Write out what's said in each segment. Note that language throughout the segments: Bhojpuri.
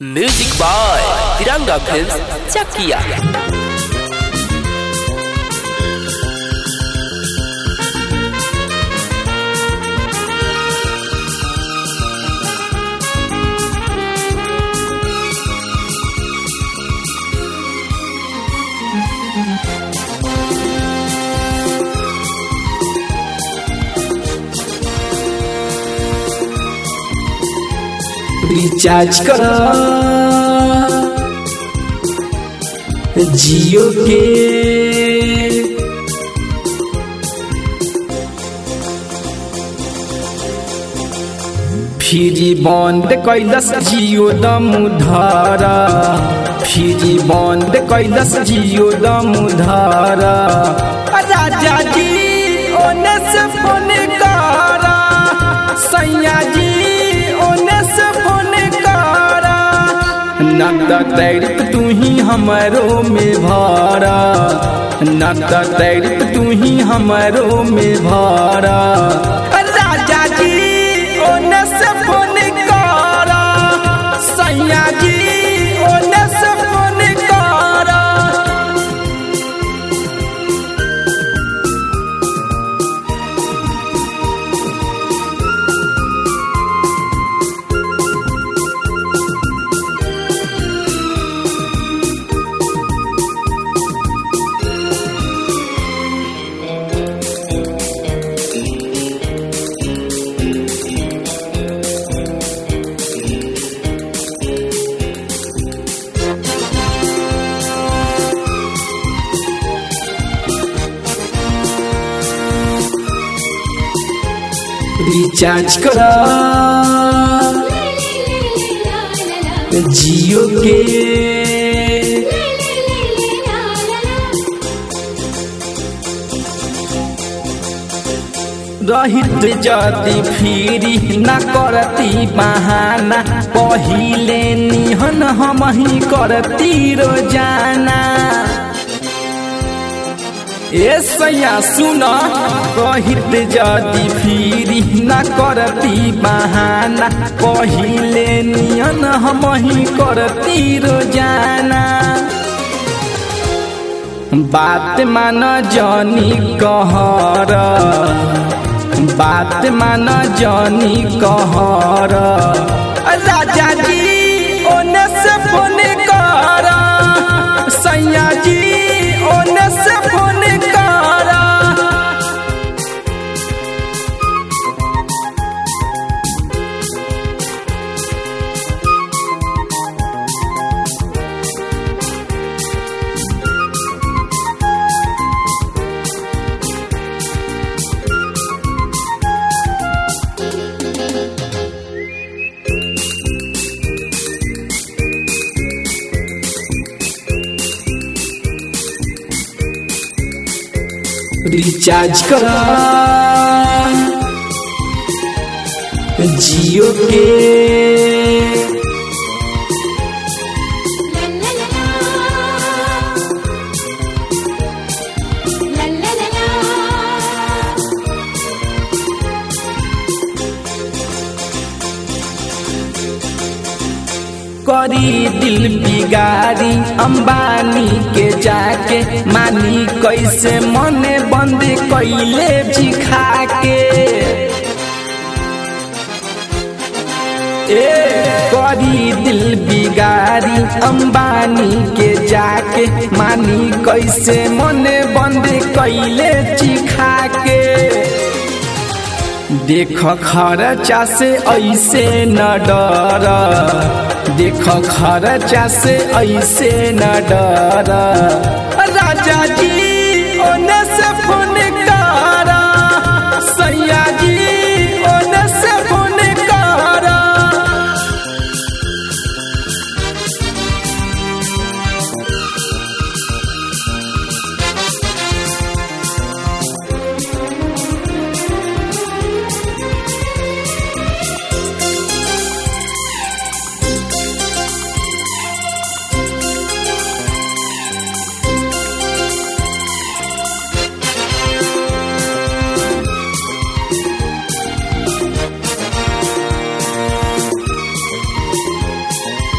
music by Tiranga film Chakiya recharge करा जियो के फ्री बंद कैलस जियो दमुधारा फ्री बंद कैलस जियो दमुधारा राजा जी ओने से फोन करा सैया जी ओने से फोन करा न तैरित तू ही हमरो में भारा न तैरित तू ही हमरो में भारा राजा जी ओने से फोन करा सैया जी ओने से फोन करा रिचार्ज करा जियो के रहित जति फिरी न करती बहाना पहिले निहन हम ही करती रोजाना ए सैया सुन कहित जदि फिरी न करती बहाना पहिले नियन हम ही करती रोजाना बात मान जनी कहर बात मान जनी कहर राजा जी ओने से फोन कर सैया जी ओने से फोन कर रिचार्ज करा जियो के करी दिल बिगारी अंबानी के जाके मानी कैसे मने बंद कैले जिखा के ए करी दिल बिगारी अंबानी के जाके मानी कैसे मने बंद कैले जिखा के देख खर्चा से ऐसे न डर देख खर्चा से ऐसे न डर राजा जी ओने से फोन कर सैया जी ओने से फोन कर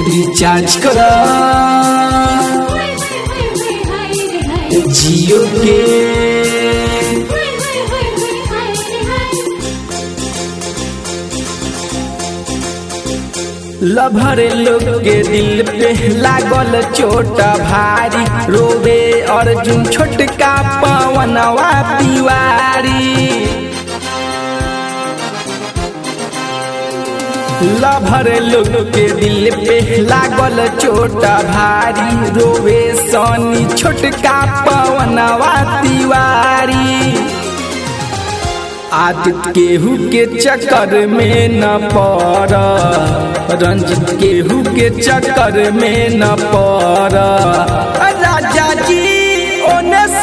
रिचार्ज कर जियो के लभरे लोग के दिल पे लागल चोट भारी रोवे अर्जुन छोटका पवनवा तिवारी लभर लोग के दिल पे लागल चोट भारी रोवे सनी छोटका पवनवा तिवारी आदित्य केहू के चक्कर में न पड़ रंजित केहू के चक्कर में न पड़ राजा जी ओने